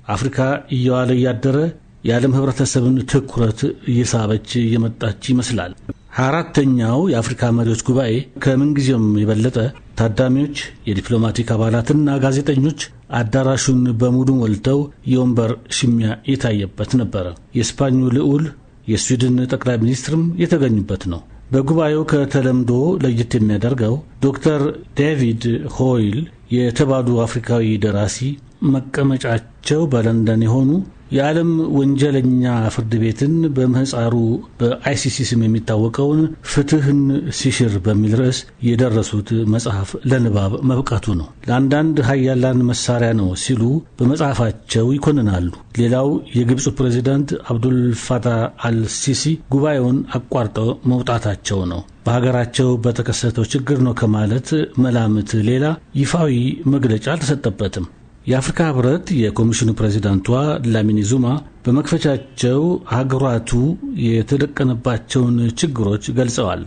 አፍሪካ እየዋለ እያደረ የዓለም ህብረተሰብን ትኩረት እየሳበች እየመጣች ይመስላል። ሀያ አራተኛው የአፍሪካ መሪዎች ጉባኤ ከምንጊዜውም የበለጠ ታዳሚዎች፣ የዲፕሎማቲክ አባላትና ጋዜጠኞች አዳራሹን በሙሉ ሞልተው የወንበር ሽሚያ የታየበት ነበረ። የስፓኙ ልዑል የስዊድን ጠቅላይ ሚኒስትርም የተገኙበት ነው። በጉባኤው ከተለምዶ ለየት የሚያደርገው ዶክተር ዴቪድ ሆይል የተባሉ አፍሪካዊ ደራሲ መቀመጫቸው በለንደን የሆኑ የዓለም ወንጀለኛ ፍርድ ቤትን በምህፃሩ በአይሲሲ ስም የሚታወቀውን ፍትህን ሲሽር በሚል ርዕስ የደረሱት መጽሐፍ ለንባብ መብቃቱ ነው። ለአንዳንድ ሀያላን መሳሪያ ነው ሲሉ በመጽሐፋቸው ይኮንናሉ። ሌላው የግብፁ ፕሬዚዳንት አብዱልፋታህ አልሲሲ ጉባኤውን አቋርጠው መውጣታቸው ነው። በሀገራቸው በተከሰተው ችግር ነው ከማለት መላምት ሌላ ይፋዊ መግለጫ አልተሰጠበትም። የአፍሪካ ህብረት የኮሚሽኑ ፕሬዚዳንቷ ላሚኒ ዙማ በመክፈቻቸው ሀገራቱ የተደቀነባቸውን ችግሮች ገልጸዋል።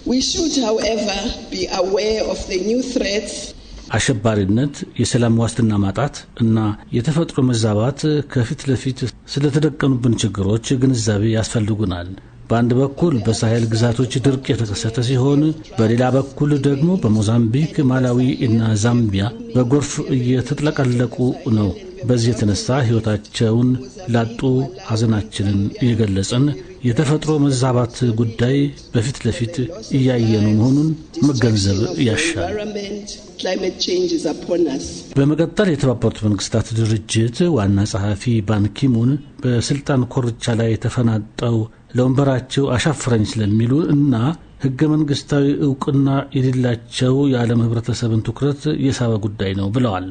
አሸባሪነት፣ የሰላም ዋስትና ማጣት እና የተፈጥሮ መዛባት ከፊት ለፊት ስለተደቀኑብን ችግሮች ግንዛቤ ያስፈልጉናል። በአንድ በኩል በሳሄል ግዛቶች ድርቅ የተከሰተ ሲሆን በሌላ በኩል ደግሞ በሞዛምቢክ፣ ማላዊ እና ዛምቢያ በጎርፍ እየተጥለቀለቁ ነው። በዚህ የተነሳ ሕይወታቸውን ላጡ ሐዘናችንን እየገለጽን የተፈጥሮ መዛባት ጉዳይ በፊት ለፊት እያየኑ መሆኑን መገንዘብ ያሻል። በመቀጠል የተባበሩት መንግስታት ድርጅት ዋና ጸሐፊ ባንኪሙን በስልጣን ኮርቻ ላይ የተፈናጠው ለወንበራቸው አሻፍረኝ ስለሚሉ እና ህገ መንግስታዊ እውቅና የሌላቸው የዓለም ህብረተሰብን ትኩረት የሳበ ጉዳይ ነው ብለዋል።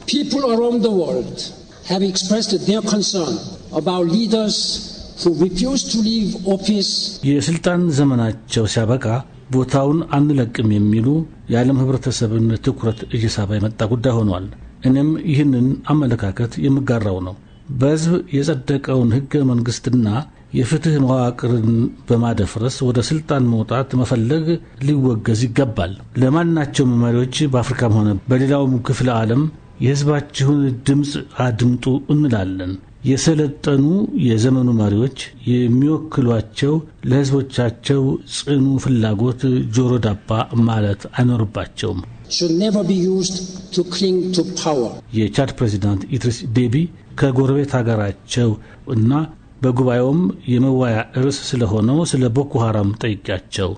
የስልጣን ዘመናቸው ሲያበቃ ቦታውን አንለቅም የሚሉ የዓለም ህብረተሰብን ትኩረት እየሳበ የመጣ ጉዳይ ሆኗል። እኔም ይህንን አመለካከት የምጋራው ነው። በህዝብ የጸደቀውን ህገ መንግስትና የፍትህ መዋቅርን በማደፍረስ ወደ ስልጣን መውጣት መፈለግ ሊወገዝ ይገባል። ለማናቸውም መሪዎች በአፍሪካም ሆነ በሌላውም ክፍለ ዓለም የህዝባችሁን ድምፅ አድምጡ እንላለን። የሰለጠኑ የዘመኑ መሪዎች የሚወክሏቸው ለህዝቦቻቸው ጽኑ ፍላጎት ጆሮ ዳባ ማለት አይኖርባቸውም። የቻድ ፕሬዚዳንት ኢድሪስ ዴቢ ከጎረቤት ሀገራቸው እና በጉባኤውም የመዋያ ርዕስ ስለሆነው ስለ ቦኮ ሀራም ጠይቂያቸው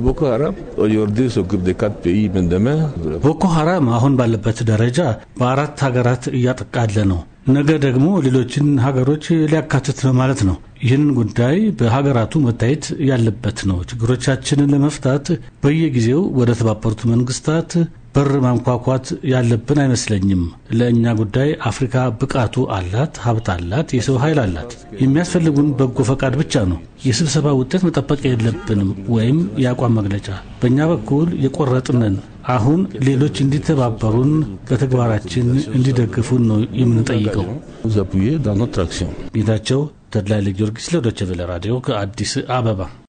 ቦኮ ሀራም አሁን ባለበት ደረጃ በአራት ሀገራት እያጠቃለ ነው። ነገ ደግሞ ሌሎችን ሀገሮች ሊያካትት ነው ማለት ነው። ይህን ጉዳይ በሀገራቱ መታየት ያለበት ነው። ችግሮቻችንን ለመፍታት በየጊዜው ወደ ተባበሩት መንግስታት በር ማንኳኳት ያለብን አይመስለኝም። ለእኛ ጉዳይ አፍሪካ ብቃቱ አላት፣ ሀብት አላት፣ የሰው ኃይል አላት። የሚያስፈልጉን በጎ ፈቃድ ብቻ ነው። የስብሰባ ውጤት መጠበቅ የለብንም ወይም የአቋም መግለጫ። በእኛ በኩል የቆረጥንን አሁን ሌሎች እንዲተባበሩን በተግባራችን እንዲደግፉን ነው የምንጠይቀው። ጌታቸው ተድላይ ለጊዮርጊስ ለዶይቼ ቬለ ራዲዮ ከአዲስ አበባ